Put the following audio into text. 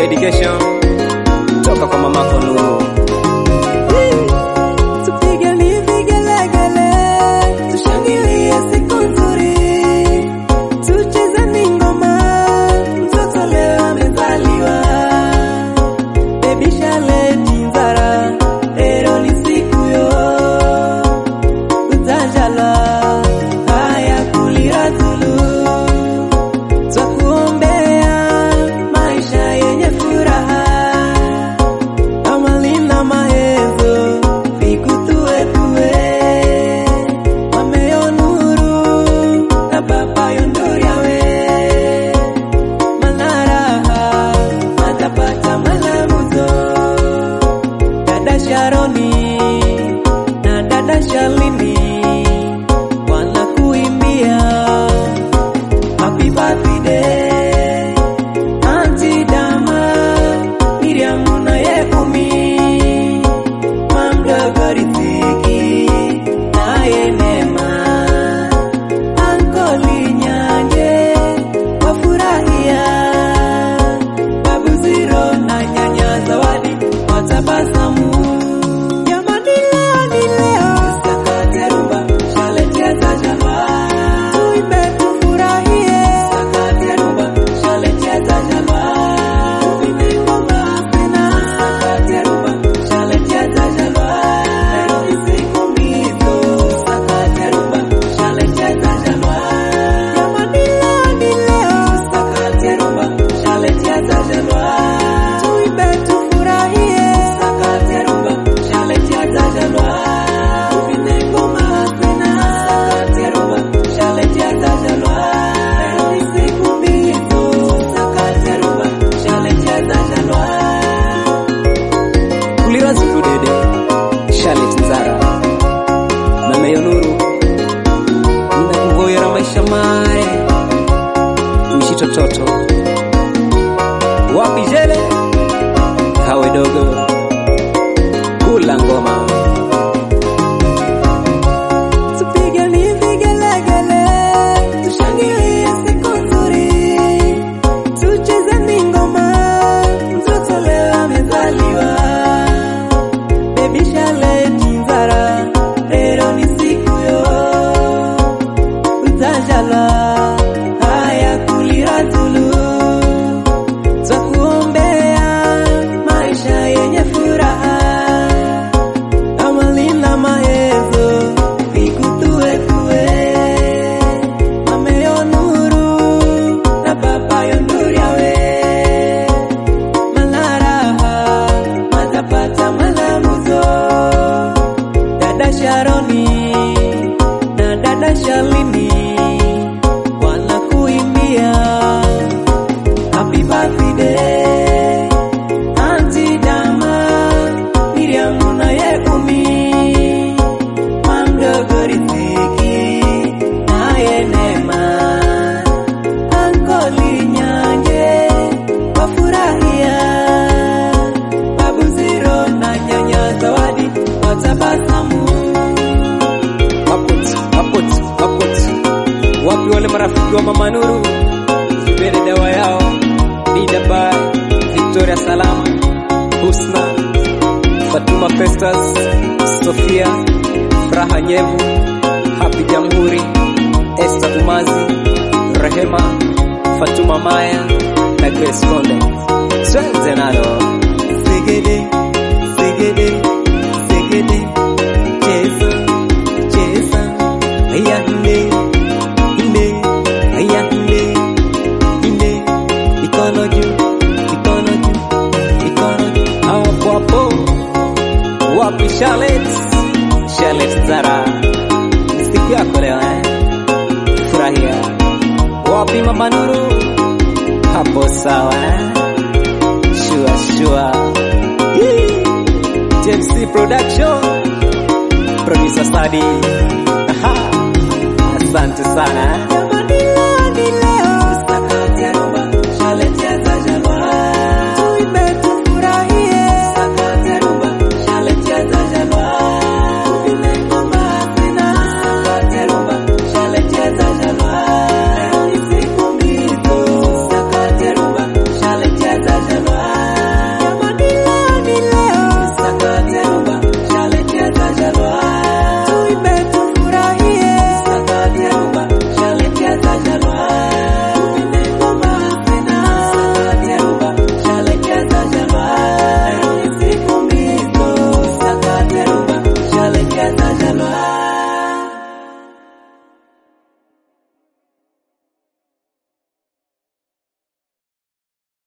dedication toka kwa mamako Nuru. Tupigeni vigelegele, tushangilie siku nzuri, tuchezeni ngoma, mtoto leo amezaliwa. Baby Charlotte Nzara, leo ni siku yo, utajalwa haya kulira tulu, twakuombea maisha yenye furaha amalina mahezo vikutuetue mameyo nuru na baba yondoriawe manaraha matapata malamuzo dada sharoni na dada shalini wanakuimbia happy birthday Auntie Dama, Miriam na Yekumi, mamdogo Riziki naye Neema, Ankoli Nyanje wafurahia, Babu Ziro na nyanya Zawadi watabasamu. Jamani, leo ni leo, sakate rumba, shalecheza jalwa, tuimbe tufurahie, sakate rumba, shalecheza jalwa, tupime ngoma tena, sakate rumba, shalecheza jalwa, leo ni siku mizo, sakate rumba, shalecheza jalwa, jamani, leo ni leo, sakate rumba, shalecheza jalwa, tuimbe tufurahie, sakate rumba, shalecheza jalwa, tupime ngoma tena, sakate rumba, shalecheza jalwa, leo ni siku mizo, sakate rumba, shalecheza jalwa. Kulira Zulu Dede, Charlotte Nzara, Mameyo Nuru, ninakuvoyera maisha mare, uishi tototo, wapi jele, kawe dogo, kula ngoma, Tupigeni vigelegele, tushangilie siku nzuri, tuchezeni ngoma, mtoto leo amezaliwa. Baby Charlotte Nzara, leo ni siku yo, utajalwa haya kulira Zulu, twakuombea maisha yenye furaha amalina mahezo vikutuetue mameyo nuru na baba yonduriawe manaraha matapata malamuzo dada sharoni na dada shalini wanakuimbia happy birthday Auntie Dama, Miriam na Yekumi, mamdogo Riziki naye Neema, Ankoli Nyanje wafurahia, Babu Ziro na nyanya Zawadi watabasamu. mapot, mapot, mapot. Wapi wale marafiki wa Mama Nuru, Zubere dawa yao, Dida Bai, Victoria Salama, Husna, Fatuma Festus, Sofia, Furaha Nyevu, Happy Jamhuri, Esther Umazi, Rehema, Fatuma Maya na Grace Konde. Tuanze nalo. Segede, segede, segede, cheza, cheza, aya hinde, hinde, aya hinde, hinde, mikono juu, mikono juu, mikono juu. hapo hapo wapi Charlotte Charlotte Zara Ni siku yako leo eh furahia wapi mama Nuru hapo sawa eh shua shua Yee. TMC production producer study Aha. asante sana eh